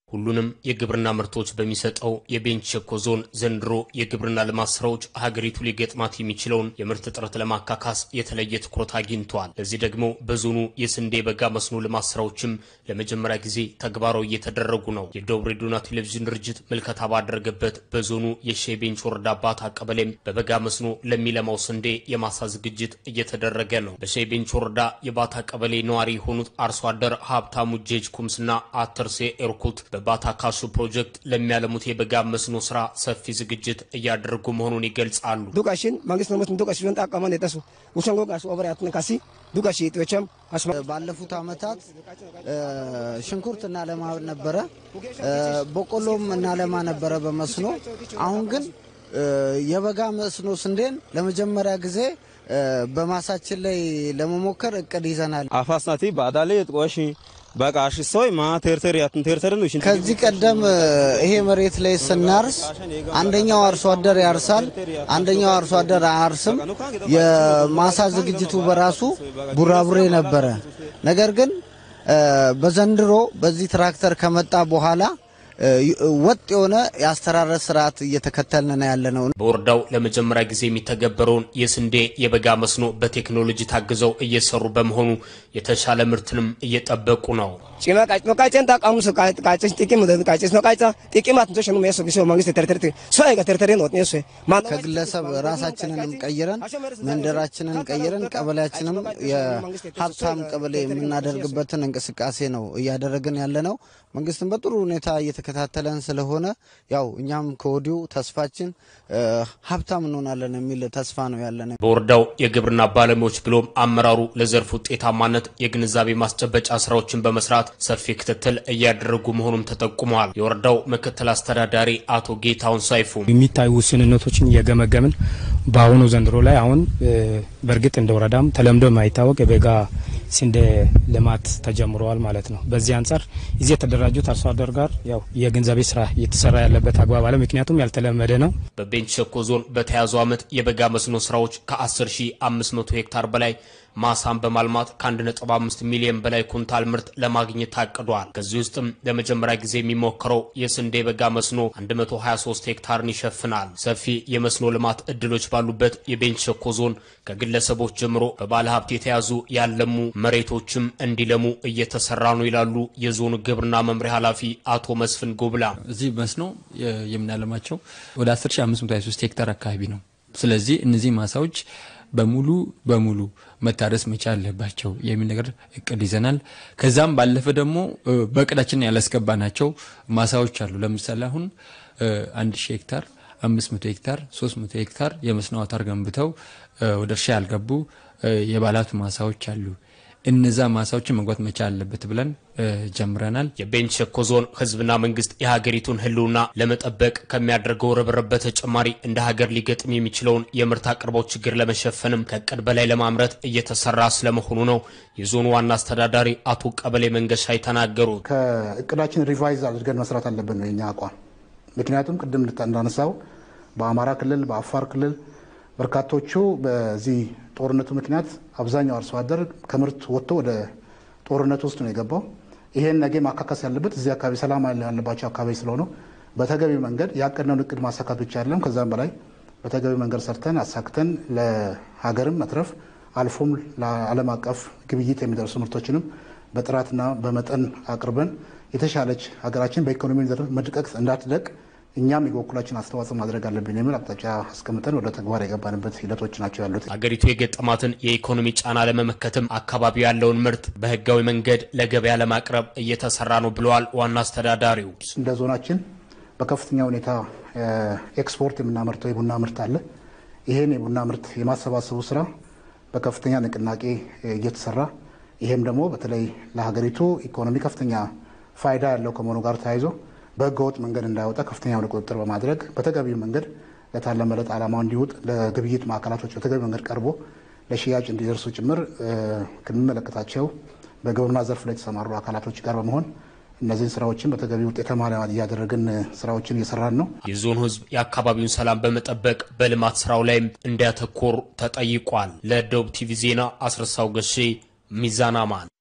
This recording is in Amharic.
ሁሉንም የግብርና ምርቶች በሚሰጠው የቤንች ሸኮ ዞን ዘንድሮ የግብርና ልማት ስራዎች ሀገሪቱ ሊገጥማት የሚችለውን የምርት እጥረት ለማካካስ የተለየ ትኩረት አግኝተዋል። ለዚህ ደግሞ በዞኑ የስንዴ በጋ መስኖ ልማት ስራዎችም ለመጀመሪያ ጊዜ ተግባራዊ እየተደረጉ ነው። የደቡብ ሬዲዮና ቴሌቪዥን ድርጅት ምልከታ ባደረገበት በዞኑ የሼ ቤንች ወረዳ ባታ ቀበሌም በበጋ መስኖ ለሚለማው ስንዴ የማሳ ዝግጅት እየተደረገ ነው። በሼ ቤንች ወረዳ የባታ ቀበሌ ነዋሪ የሆኑት አርሶ አደር ሀብታሙ ጄጅ ኩምስና አተርሴ ኤርኩት በባታ ካሱ ፕሮጀክት ለሚያለሙት የበጋ መስኖ ስራ ሰፊ ዝግጅት እያደረጉ መሆኑን ይገልጻሉ። ዱቃሽን መንግስት ነው ዱቃሽ ቢሆን ጣቀመን የጠሱ ውሰንጎ ጋሱ ኦቨርያትን ካሲ ዱቃሽ ጥዮቸም ባለፉት አመታት ሽንኩርት እናለማ ነበረ፣ በቆሎም እናለማ ነበረ በመስኖ አሁን ግን የበጋ መስኖ ስንዴን ለመጀመሪያ ጊዜ በማሳችን ላይ ለመሞከር እቅድ ይዘናል። አፋስናቲ ባዳሌ ጥቆሽ በቃሽ ሶይ ማ ቴርቴር ያትን ቴርቴር ነው። ከዚህ ቀደም ይሄ መሬት ላይ ስናርስ አንደኛው አርሶ አደር ያርሳል፣ አንደኛው አርሶ አደር አያርስም። የማሳ ዝግጅቱ በራሱ ቡራቡሬ ነበረ። ነገር ግን በዘንድሮ በዚህ ትራክተር ከመጣ በኋላ ወጥ የሆነ የአስተራረስ ስርዓት እየተከተልን ያለ ነው። በወረዳው ለመጀመሪያ ጊዜ የሚተገበረውን የስንዴ የበጋ መስኖ በቴክኖሎጂ ታግዘው እየሰሩ በመሆኑ የተሻለ ምርትንም እየጠበቁ ነው። ጭማ ቃጭ ነው ቃጭን ጣቃሙ ሱ ቃጭ ጥቂም ነው ቃጭ ነው ቃጭ ጥቂማት ነው ሸኑ የሚያሰው ቢሶ መንግስት ተርተርት ሶይ ጋር ተርተር ነው ነው ሶይ ከግለሰብ ራሳችንንም ቀይረን መንደራችንን ቀይረን ቀበሌያችንም የሀብታም ቀበሌ የምናደርግበትን እንቅስቃሴ ነው እያደረግን ያለ ነው። መንግስትን በጥሩ ሁኔታ እየተከታተለን ስለሆነ ያው እኛም ከወዲሁ ተስፋችን ሀብታም እንሆናለን የሚል ተስፋ ነው ያለን። በወረዳው የግብርና ባለሙያዎች ብሎም አመራሩ ለዘርፍ ውጤታማነት የግንዛቤ ማስጨበጫ ስራዎችን በመስራት ሰፊ ክትትል እያደረጉ መሆኑም ተጠቁመዋል። የወረዳው ምክትል አስተዳዳሪ አቶ ጌታውን ሳይፉ የሚታዩ ውስንነቶችን እየገመገምን በአሁኑ ዘንድሮ ላይ አሁን በእርግጥ እንደ ወረዳም ተለምዶ የማይታወቅ የበጋ ስንዴ ልማት ተጀምረዋል ማለት ነው። በዚህ አንጻር እዚህ የተደራጁት አርሶ አደር ጋር ያው የግንዛቤ ስራ እየተሰራ ያለበት አግባብ አለ። ምክንያቱም ያልተለመደ ነው። በቤንች ሸኮ ዞን በተያዘው ዓመት የበጋ መስኖ ስራዎች ከ10500 ሄክታር በላይ ማሳን በማልማት ከ1.5 ሚሊዮን በላይ ኩንታል ምርት ለማግኘት ታቅዷል። ከዚህ ውስጥም ለመጀመሪያ ጊዜ የሚሞክረው የስንዴ በጋ መስኖ 123 ሄክታርን ይሸፍናል። ሰፊ የመስኖ ልማት እድሎች ባሉበት የቤንች ሸኮ ዞን ከግለሰቦች ጀምሮ በባለ ሀብት የተያዙ ያለሙ መሬቶችም እንዲለሙ እየተሰራ ነው ይላሉ የዞኑ ግብርና መምሪያ ኃላፊ አቶ መስፍን ጎብላ። እዚህ መስኖ የምናለማቸው ወደ 10523 ሄክታር አካባቢ ነው። ስለዚህ እነዚህ ማሳዎች በሙሉ በሙሉ መታረስ መቻል አለባቸው የሚል ነገር እቅድ ይዘናል። ከዛም ባለፈ ደግሞ በእቅዳችን ያላስገባናቸው ማሳዎች አሉ። ለምሳሌ አሁን አንድ ሺህ ሄክታር አምስት መቶ ሄክታር ሶስት መቶ ሄክታር የመስኖ አውታር ገንብተው ወደ እርሻ ያልገቡ የባለሀብት ማሳዎች አሉ። እነዛ ማሳዎችን መግባት መቻል አለበት ብለን ጀምረናል። የቤንች ሸኮ ዞን ሕዝብና መንግስት የሀገሪቱን ሕልውና ለመጠበቅ ከሚያደርገው ርብርብ በተጨማሪ እንደ ሀገር ሊገጥም የሚችለውን የምርት አቅርቦት ችግር ለመሸፈንም ከእቅድ በላይ ለማምረት እየተሰራ ስለመሆኑ ነው የዞኑ ዋና አስተዳዳሪ አቶ ቀበሌ መንገሻ የተናገሩት። ከእቅዳችን ሪቫይዝ አድርገን መስራት አለብን ነው የኛ አቋም። ምክንያቱም ቅድም እንዳነሳው በአማራ ክልል፣ በአፋር ክልል በርካቶቹ በዚህ ጦርነቱ ምክንያት አብዛኛው አርሶ አደር ከምርት ወጥቶ ወደ ጦርነት ውስጥ ነው የገባው። ይሄን ነገ ማካከስ ያለበት እዚህ አካባቢ ሰላም ያለባቸው አካባቢ ስለሆነ በተገቢ መንገድ ያቀድነውን እቅድ ማሳካት ብቻ አይደለም፣ ከዛም በላይ በተገቢ መንገድ ሰርተን አሳክተን ለሀገርም መትረፍ አልፎም ለዓለም አቀፍ ግብይት የሚደርሱ ምርቶችንም በጥራትና በመጠን አቅርበን የተሻለች ሀገራችን በኢኮኖሚ ዘርፍ መድቀቅ እንዳትደቅ እኛም የበኩላችን አስተዋጽኦ ማድረግ አለብን የሚል አቅጣጫ አስቀምጠን ወደ ተግባር የገባንበት ሂደቶች ናቸው ያሉት። ሀገሪቱ የገጠማትን የኢኮኖሚ ጫና ለመመከትም አካባቢው ያለውን ምርት በህጋዊ መንገድ ለገበያ ለማቅረብ እየተሰራ ነው ብለዋል ዋና አስተዳዳሪው። እንደ ዞናችን በከፍተኛ ሁኔታ ኤክስፖርት የምናመርተው የቡና ምርት አለ። ይህን የቡና ምርት የማሰባሰቡ ስራ በከፍተኛ ንቅናቄ እየተሰራ ይሄም ደግሞ በተለይ ለሀገሪቱ ኢኮኖሚ ከፍተኛ ፋይዳ ያለው ከመሆኑ ጋር ተያይዞ በህገወጥ መንገድ እንዳይወጣ ከፍተኛ የሆነ ቁጥጥር በማድረግ በተገቢው መንገድ ለታለመለት ዓላማው እንዲውጥ ለግብይት ማዕከላቶች በተገቢ መንገድ ቀርቦ ለሽያጭ እንዲደርሱ ጭምር ከሚመለከታቸው በግብርና ዘርፍ ላይ የተሰማሩ አካላቶች ጋር በመሆን እነዚህን ስራዎችን በተገቢ ውጤታማ እያደረግን ስራዎችን እየሰራን ነው። የዞኑ ህዝብ የአካባቢውን ሰላም በመጠበቅ በልማት ስራው ላይም እንዲያተኮር ተጠይቋል። ለደቡብ ቲቪ ዜና አስረሳው ገሼ ሚዛን አማን